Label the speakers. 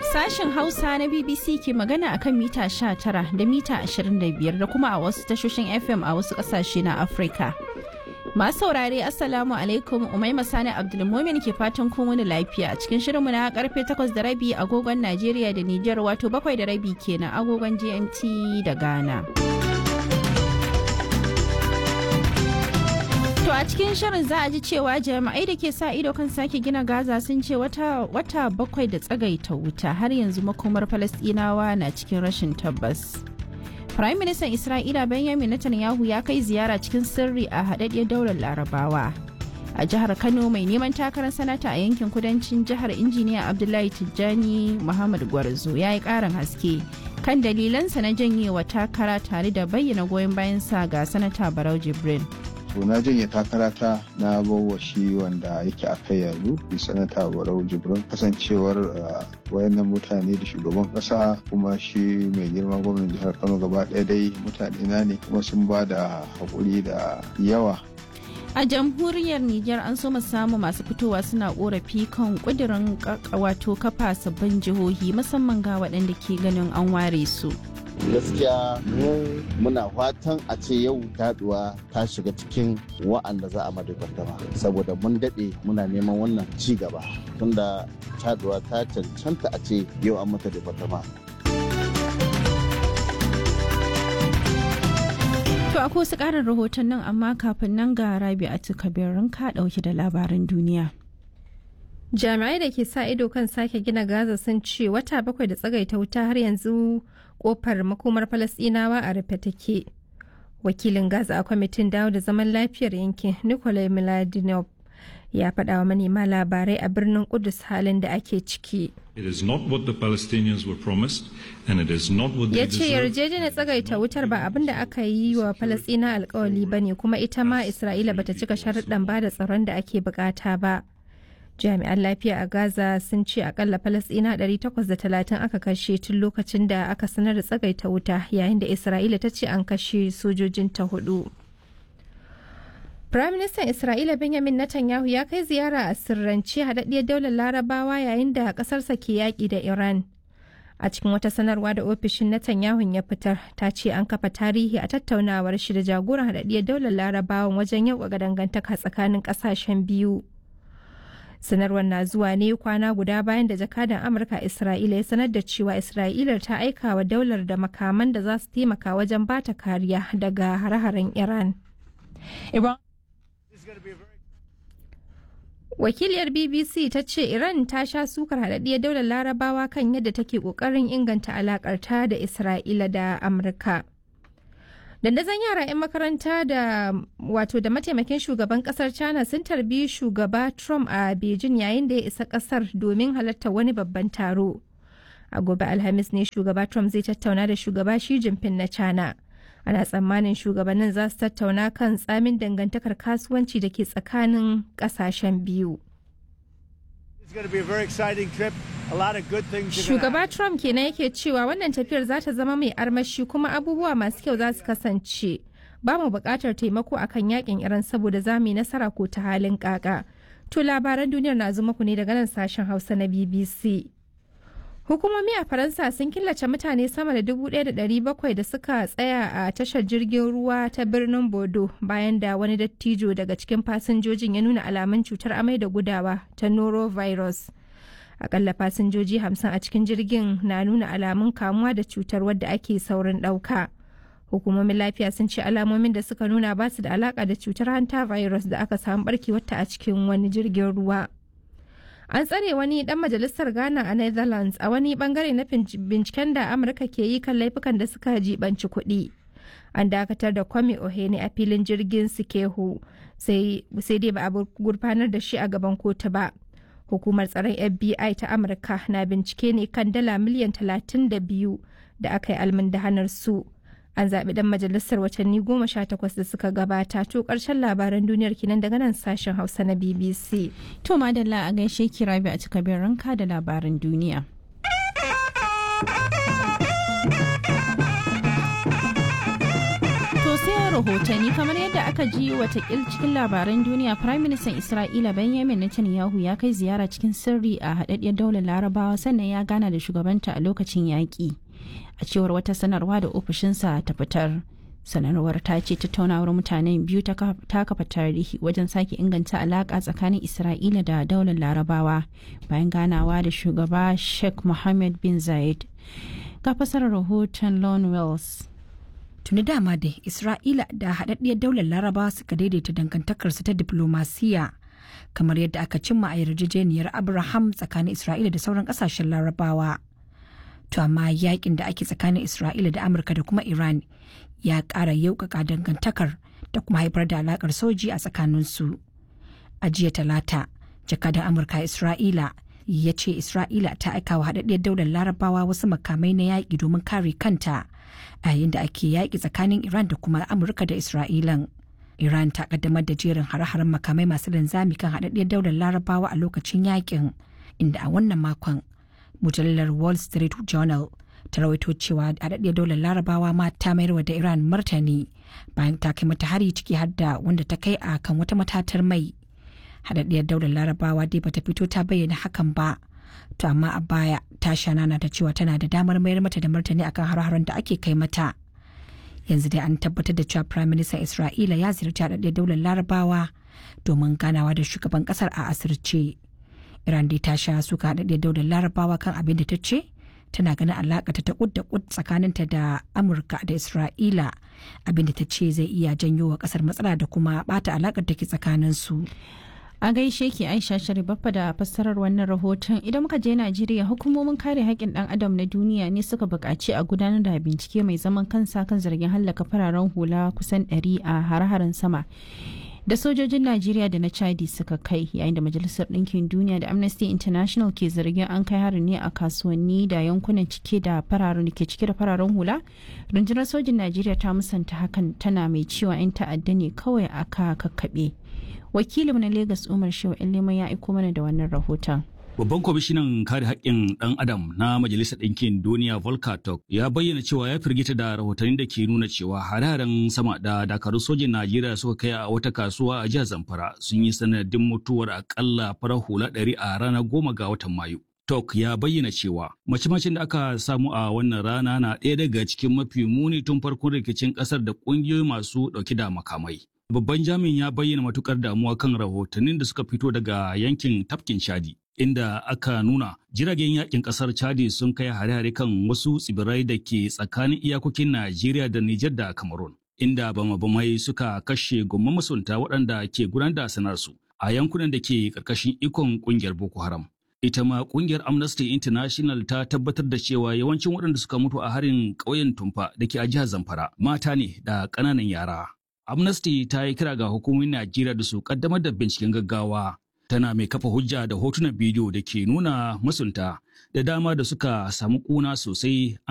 Speaker 1: Sashen Hausa na BBC ke magana akan mita 19 da mita 25 da kuma a wasu tashoshin FM a wasu kasashe na Afirka. Masu saurare Assalamu alaikum Umaima Sani Abdulmumin ke fatan kun wani lafiya a cikin shirinmu na karfe 8 da rabi agogon Najeriya da Nijar wato bakwai da rabi kenan agogon GMT da Ghana. To a cikin shirin za a ji cewa jami'ai da ke sa ido kan sake gina Gaza sun ce wata, wata bakwai da tsagaita wuta har yanzu makomar Falasɗinawa na cikin rashin tabbas. Prime Minister Isra'ila Benjamin Netanyahu ya kai ziyara cikin sirri a haɗaɗɗiyar daular Larabawa. A jihar Kano mai neman takarar sanata a yankin kudancin jihar injiniya Abdullahi Tijjani Muhammad Gwarzo ya yi ƙarin haske kan dalilansa na janyewa takara tare da bayyana goyon bayansa ga sanata Barau Jibrin.
Speaker 2: to na janye takara ta na bawa shi wanda yake a kai yanzu bi sanata barau jibrin kasancewar wayannan mutane da shugaban kasa kuma shi mai girma gwamnan jihar kano gaba ɗaya dai mutane na ne kuma sun ba da haƙuri da yawa
Speaker 1: A jamhuriyar Nijar an so samu masu fitowa suna korafi kan kudirin wato kafa sabbin jihohi musamman ga waɗanda ke ganin an ware su.
Speaker 3: gaskiya mu muna fatan a ce yau taduwa ta shiga cikin wa'anda za a madagardama saboda mun daɗe muna neman wannan ci gaba tunda taduwa ta cancanta a ce yau an mata departama
Speaker 1: To akwai wasu ƙarin rahoton nan amma kafin nan ga rabi a kabirin ka ɗauki da labaran duniya.
Speaker 4: jami'ai da ke sa ido kan sake gina gaza sun ce wata bakwai da tsagaita wuta har yanzu kofar makomar falasɗinawa a rufe take wakilin gaza a kwamitin dawo da zaman lafiyar yankin nikolai miladinov ya faɗa wa manema labarai a birnin kudus halin da ake ciki
Speaker 5: It is not what the Palestinians were promised and it is not what they
Speaker 4: ya ce
Speaker 5: deserve.
Speaker 4: yarjejeniyar tsagaita wutar ba abin da aka yi wa falasɗina alkawali ba ne kuma ita ma isra'ila bata cika sharuɗan ba da tsaron da ake bukata ba jami'an lafiya a gaza sun ce akalla falasɗina 830 aka kashe tun lokacin da aka sanar da tsagaita wuta yayin da isra'ila ta ce an kashe sojojinta hudu Firaministan Isra'ila Benjamin Netanyahu ya kai ziyara a sirrance haɗaɗɗiyar daular larabawa yayin da ƙasarsa ke yaƙi da Iran. A cikin wata sanarwa da ofishin Netanyahu ya fitar, ta ce an kafa tarihi a tattaunawar shi da jagoran haɗaɗɗiyar daular larabawan wajen yau ga dangantaka tsakanin ƙasashen biyu. sanarwar na zuwa ne kwana guda bayan da jakadan amurka isra'ila ya sanar da cewa isra'ila ta aika wa daular da makaman da za su taimaka wajen bata kariya daga hare-haren iran wakiliyar bbc ta ce iran ta sha sukar haɗaɗɗiyar daular larabawa kan yadda take ƙoƙarin inganta alaƙarta da isra'ila da amurka dandazon yara 'yan makaranta da wato da mataimakin shugaban kasar china sun tarbi shugaba trump a beijing yayin da ya isa kasar domin halartar wani babban taro a gobe alhamis ne shugaba trump zai tattauna da shugaba shi jinping na china ana tsammanin shugabannin za su tattauna kan tsamin dangantakar kasuwanci da ke tsakanin kasashen biyu Shugaba Trump kenan yake cewa wannan tafiyar za ta zama mai armashi kuma abubuwa masu kyau za su kasance. Ba mu buƙatar taimako akan yakin Iran saboda za mu yi nasara ko ta halin kaka. To labaran duniyar na zuma ku ne daga nan sashen Hausa na BBC. Hukumomi a Faransa sun killace mutane sama da 1,700 da suka tsaya a tashar jirgin ruwa ta birnin Bodo bayan da wani dattijo daga cikin fasinjojin ya nuna alamun cutar amai da gudawa ta norovirus. Akalla fasinjoji 50 a cikin jirgin na nuna alamun kamuwa da cutar wadda ake saurin ɗauka. Hukumomin lafiya sun ce alamomin da suka nuna ba su da alaka da cutar hanta virus da aka samu barkewarta a cikin wani jirgin ruwa. an tsare wani dan majalisar ghana a netherlands a wani bangare na binciken da amurka ke yi kan laifukan da suka jibanci kuɗi an dakatar da kwame ohene a filin jirgin sikehu sai dai ba a gurfanar da shi a gaban kotu ba hukumar tsaron fbi ta amurka na bincike ne kan dala miliyan 32 da aka yi almundahanar su an zaɓi ɗan majalisar watanni goma sha takwas da suka gabata to ƙarshen labaran duniyar kinan daga nan sashen hausa na bbc
Speaker 1: To madalla a gaishe ki rabi a cika ranka da labaran duniya. To sai rahotanni kamar yadda aka ji watakil cikin labaran duniya Prime Minister Isra'ila Benjamin Netanyahu ya kai ziyara cikin sirri a haɗaɗɗiyar daular larabawa sannan ya gana da shugabanta a lokacin yaƙi. A cewar wata sanarwa da ofishinsa ta fitar. sanarwar ta ce tattaunawar mutanen biyu ta kafa tarihi wajen sake inganta alaƙa tsakanin isra'ila da daular larabawa bayan ganawa da shugaba sheikh mohammed bin zayed ga fasarar rahoton lon wells
Speaker 6: tuni dama da isra'ila da haɗaɗɗiyar daular larabawa suka daidaita dangantakarsu ta diplomasiya kamar yadda aka cimma a yarjejeniyar abraham tsakanin isra'ila da sauran ƙasashen larabawa to amma yakin da ake tsakanin isra'ila da amurka da kuma iran ya ƙara yaukaka dangantakar da kuma haifar da alakar soji a tsakaninsu a jiya talata jakadan amurka isra'ila ya ce isra'ila ta aika wa haɗaɗɗiyar daular larabawa wasu makamai na yaƙi domin kare kanta a yayin da ake yaƙi tsakanin iran da kuma amurka da isra'ilan iran ta kaddamar da jerin hare-haren makamai masu linzami kan haɗaɗɗiyar daular larabawa a lokacin yaƙin inda a wannan makon mujallar wall street journal ta rawaito cewa haɗaɗɗiyar daular larabawa ma ta mayarwa da iran martani bayan ta kai mata hari ciki har da wanda ta kai a kan wata matatar mai haɗaɗɗiyar daular larabawa dai bata fito ta bayyana hakan ba to amma a baya ta shanana da cewa tana da damar mayar mata da martani akan har-haren da ake kai mata yanzu dai an tabbatar da cewa prime minister isra'ila ya ziyarci haɗaɗɗiyar daular larabawa domin ganawa da shugaban ƙasar a asirce iran dai ta sha suka haɗaɗɗiyar daular larabawa kan abin da ta ce tana ganin alaƙa ta kud da kud tsakaninta da amurka da isra'ila abinda ta ce zai iya janyo wa ƙasar matsala da kuma bata alaƙar da ke tsakaninsu.
Speaker 1: a gaishe ki aisha sharibaffa da fassarar wannan rahoton idan muka je najeriya hukumomin kare haƙƙin ɗan adam na duniya ne suka buƙaci a gudanar da bincike mai zaman kansa kan zargin hallaka fararen hula kusan 100 a hare-haren sama da sojojin najeriya da na chadi suka kai yayin da majalisar ɗinkin duniya da amnesty international ke zargin an kai harin ne a kasuwanni da yankunan cike da fararen da ke cike da fararen hula rundunar sojin najeriya ta musanta hakan tana mai cewa 'yan ta'adda ne kawai aka kakkaɓe wakilin na lagos umar shehu leman ya aiko mana da wannan rahoton
Speaker 7: Babban kwamishinan kare haƙƙin ɗan adam na Majalisar Ɗinkin Duniya Volker Turk ya bayyana cewa ya firgita da rahotanni da ke nuna cewa hare-haren sama da dakarun sojin Najeriya suka kai a wata kasuwa a jihar Zamfara sun yi sanadin mutuwar akalla farar hula ɗari a ranar goma ga watan Mayu. Tok ya bayyana cewa mace-macen da aka samu a wannan rana na ɗaya daga cikin mafi muni tun farkon rikicin ƙasar da ƙungiyoyi masu ɗauki da makamai. Babban jami'in ya bayyana matukar damuwa kan rahotannin da suka fito daga yankin tafkin Chadi. inda aka nuna jiragen yakin kasar chadi sun kai hare-hare kan wasu tsibirai da ke tsakanin iyakokin najeriya da nijar da cameroon inda bama-bamai suka kashe gomman masunta waɗanda ke gudanar da sanarsu a yankunan da ke ƙarƙashin ikon ƙungiyar boko haram ita ma ƙungiyar amnesty international ta tabbatar da cewa yawancin waɗanda suka mutu a harin ƙauyen tumfa da ke a jihar zamfara mata ne da ƙananan yara amnesty ta yi kira ga hukumomin najeriya da su ƙaddamar da binciken gaggawa tana mai kafa hujja da hotunan bidiyo da ke nuna masunta da dama da suka samu kuna sosai